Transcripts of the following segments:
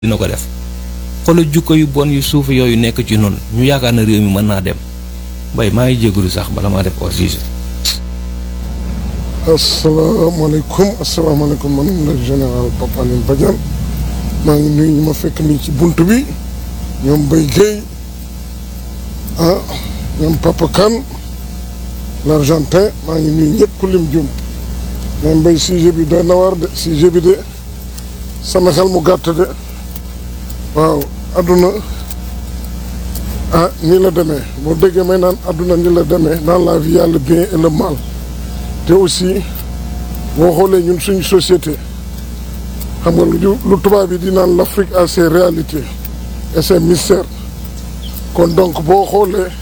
dina ko def xoolal jukko yu bon yu suuf yooyu nekk ci noonu ñu yaakaar na réew mi mën naa dem mbay maa ngi jégalu sax bala maa def hors sujet. asalaamaaleykum asalaamaaleykum man la général Papa Alioune Badiane maa ngi nuyu ñu ma fekk nii ci bunt bi ñoom Mbaye Guèye ah ñoom Papa Kane l'Argentin maa ngi nuyu ñëpp ku lim jum mais Mbaye sujet bi doy na war de sujet bi de sama xel mu gàtt de waaw adduna ah nii la demee boo déggee may naan adduna nii la demee dans la vie y a le bien et le mal te aussi boo xoolee ñun suñu société xam nga lu lu tubaab yi di naan l'Afrique a ses réalités et ses mystères kon donc boo xoolee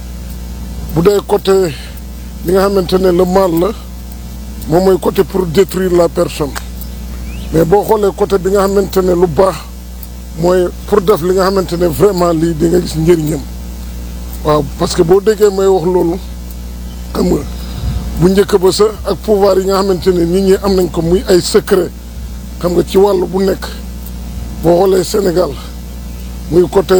bu dee côté li nga xamante ne le mal la moom mooy côté pour détruire la personne mais boo xoolee côté bi nga xamante ne lu baax mooy pour def li nga xamante ne vraiment lii di nga gis njëriñam waaw parce que boo déggee may wax loolu xam nga bu njëkk ba sa ak pouvoir yi nga xamante ne nit ñi am nañ ko muy ay secret xam nga ci wàll bu nekk boo xoolee Sénégal muy côté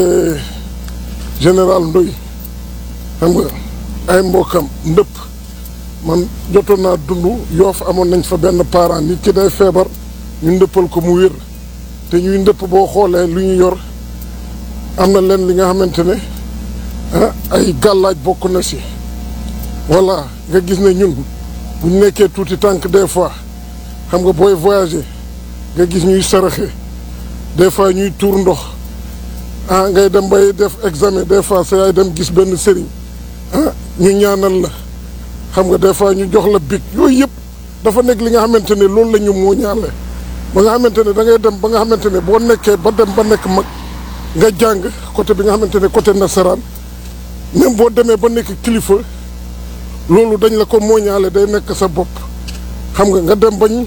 général Ndoye xam nga ay mbokkam ndëpp man jotoon naa dund yoof amoon nañ fa benn parent nit ki day feebar ñu ndëppal ko mu wér te ñuy ndëpp boo xoolee lu ñu yor am na leen li nga xamante ne ah ay gàllaaj bokk na si voilà nga gis ne ñun bu ñu nekkee tuuti tànk des fois xam nga booy voyager nga gis ñuy saraxe des fois ñuy tuur ndox ah ngay dem bay def examen des fois sa yaay dem gis benn sëriñ ah ñu ñaanal la xam nga des fois ñu jox la bic yooyu yëpp dafa nekk li nga xamante ne loolu la ñu moo ñaale ba nga xamante ne da ngay dem ba nga xamante ne boo nekkee ba dem ba nekk mag nga jàng côté bi nga xamante ne côté nasaraan même boo demee ba nekk kilifa loolu dañ la ko mooñaale day nekk sa bopp xam nga nga dem bañ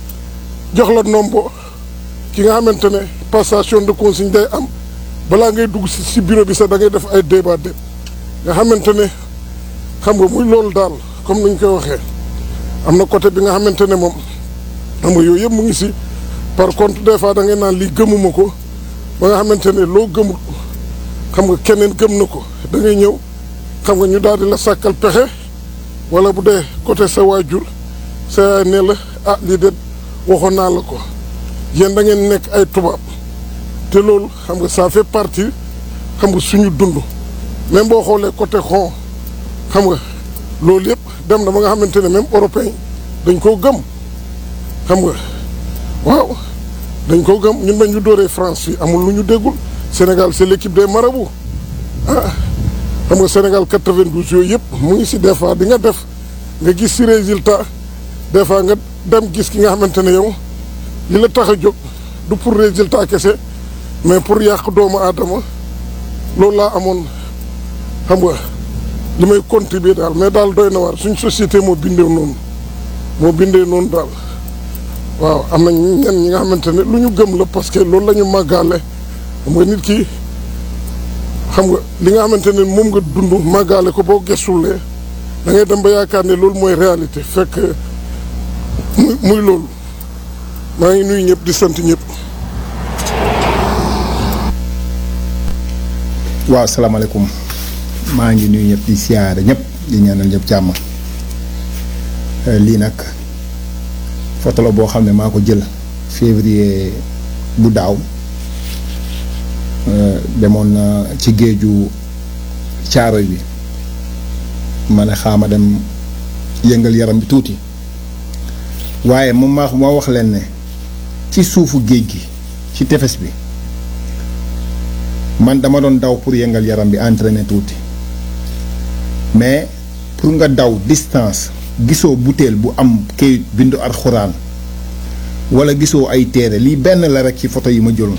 jox la nombo ki nga xamante ne passation de consigne day am balaa ngay dugg si si bureau bi sax da ngay def ay débat de nga xamante ne xam nga muy loolu daal comme ni ñu koy waxee am na côté bi nga xamante ne moom xam nga yooyu yëpp mu ngi si par contre des fois da ngay naan lii gëmuma ko ba nga xamante ne loo gëmul xam nga keneen gëm na ko da ngay ñëw xam nga ñu daal di la sàkkal pexe wala bu dee côté sa waajur sa yaay ne la ah lii de waxoon naa la ko yéen da ngeen nekk ay tubaab te loolu xam nga ça fait partie xam nga suñu dund même boo xoolee côté xon xam nga loolu yëpp dem na ba nga xamante ne même européen dañ koo gëm xam nga waaw dañ koo gëm ñun ba ñu dóoree France fii amul lu ñu déggul Sénégal c'est l'équipe des marabouts ah xam nga Sénégal 92 yooyu yëpp mu ngi si des fois di nga def nga gis si résultat des fois nga dem gis ki nga xamante ne yow li la tax a jóg du pour résultat kese mais pour yàq doomu aadama loolu laa amoon xam nga li may contribuer daal mais daal doy na waar suñ société moo bindee noonu moo bindee noonu daal waaw am na ñenn ñi nga xamante ne lu ñu gëm la parce que loolu la ñu màggaale xam nga nit ki xam nga li nga xamante ne moom nga dund màggaale ko boo gestulee da ngay dem ba yaakaar ne loolu mooy réalité fekk muy muy loolu maa ngi nuyu ñëpp di sant ñëpp. waaw salaamaaleykum maa ngi nuyu ñëpp di siyaare ñëpp di ñaanal ñëpp jàmm lii nag photo la boo xam ne maa ko jël février bu daaw demoon na ci géeju caaroy bi ma ne xaama dem yëngal yaram bi tuuti waaye moom maa moo wax leen ne ci suufu géej gi ci tefes bi man dama doon daw pour yëngal yaram bi entraîner tuuti mais pour nga daw distance gisoo butéel bu am kayit bindu alxuraan wala gisoo ay téere lii benn la rek ci photo yi ma jëloon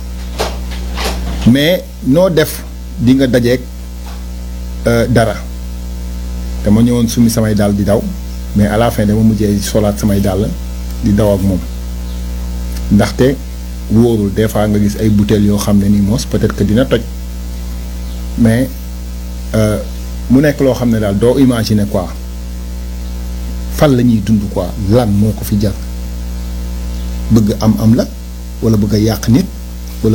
mais noo def di nga dajeeg dara dama ñëwoon sumi samay dàll di daw mais à la fin dama mujjee solaat samay dàll di daw ak moom ndaxte wóorul des fois nga gis ay butéel yoo xam ne nii mos peut-être que dina toj mais mu nekk loo xam ne daal doo imaginer quoi fan la ñuy dund quoi lan moo ko fi jar bëgg am am la wala bëgg a yàq nit